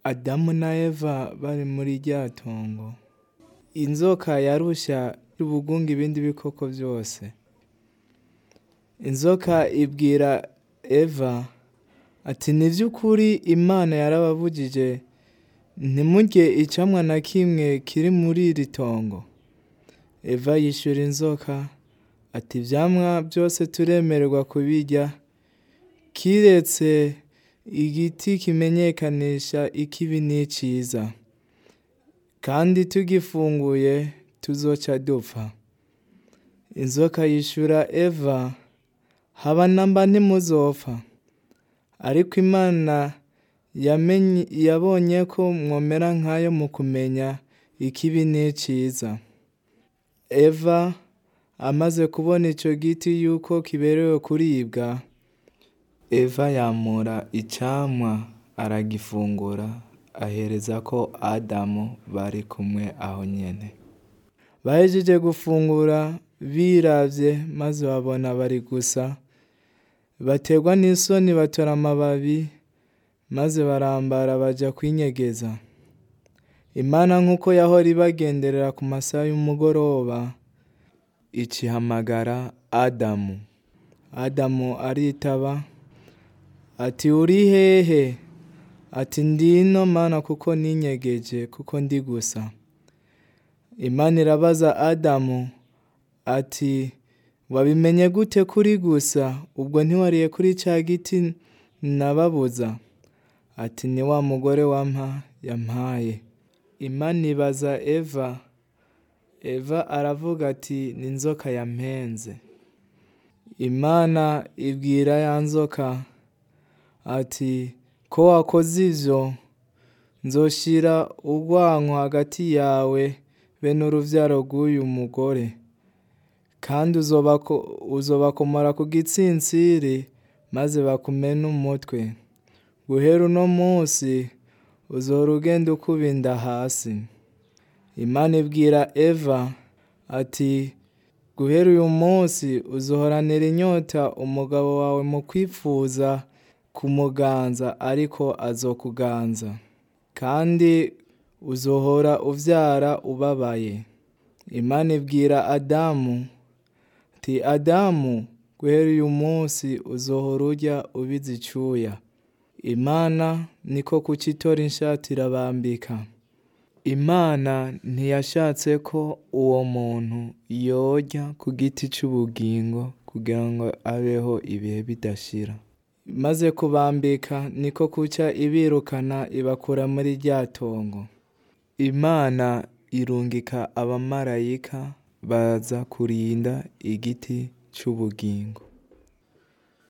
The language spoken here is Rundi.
adamu na eva bari muri rya tongo inzoka yarusha ubugunga ibindi bikoko byose inzoka ibwira eva ati ni by'ukuri imana yarababujije ntimurye icamwa na kimwe kiri muri iri tongo eva yishyura inzoka ati ibyamwa byose turemererwa kubirya kiretse igiti kimenyekanisha ikibi n'iciza kandi tugifunguye tuzoca dupfa inzoka yishyura eva haba namba ntimuzopfa ariko imana yabonye ko mwomera nkayo mu kumenya ikibi n'iciza eva amaze kubona icyo giti yuko kiberewe kuribwa eva yamura icamwa aragifungura ahereza ko adamu bari kumwe aho nyene bahejeje gufungura biravye maze babona bari gusa baterwa n'isoni batora amababi maze barambara baja kwinyegeza imana nk'uko yahora ibagenderera ku masaha y'umugoroba icihamagara adamu adamu aritaba ati uri hehe ati ndino mana kuko ninyegeje kuko ndi gusa imana irabaza adamu ati wabimenye gute kuri gusa ubwo ntiwariye kuri cya giti nababuza ati ni wa mugore wampa yampaye imana ibaza eva eva aravuga ati ni inzoka yampenze imana ibwira ya nzoka ati ko wakoze ivyo nzoshira urwanko hagati yawe be n'uruvyaro rw'uyu mugore kandi uzobakomora ku gitsinsiri maze bakumene umutwe guhera uno munsi uzohora ugenda ukubinda hasi imana ibwira eva ati guhera uyu munsi uzohoranira inyota umugabo wawe mu kwifuza kumuganza ariko azokuganza kandi uzohora uvyara ubabaye imana ibwira adamu ati adamu guhera uyu munsi uzohora urya ubize icuya imana niko kucitora inshati irabambika imana ntiyashatse ko uwo muntu yorya ku giti c'ubugingo kugira ngo abeho ibihe bidashira maze kubambika niko kuca ibirukana ibakura muri rya tongo imana irungika abamarayika baza kurinda igiti c'ubugingo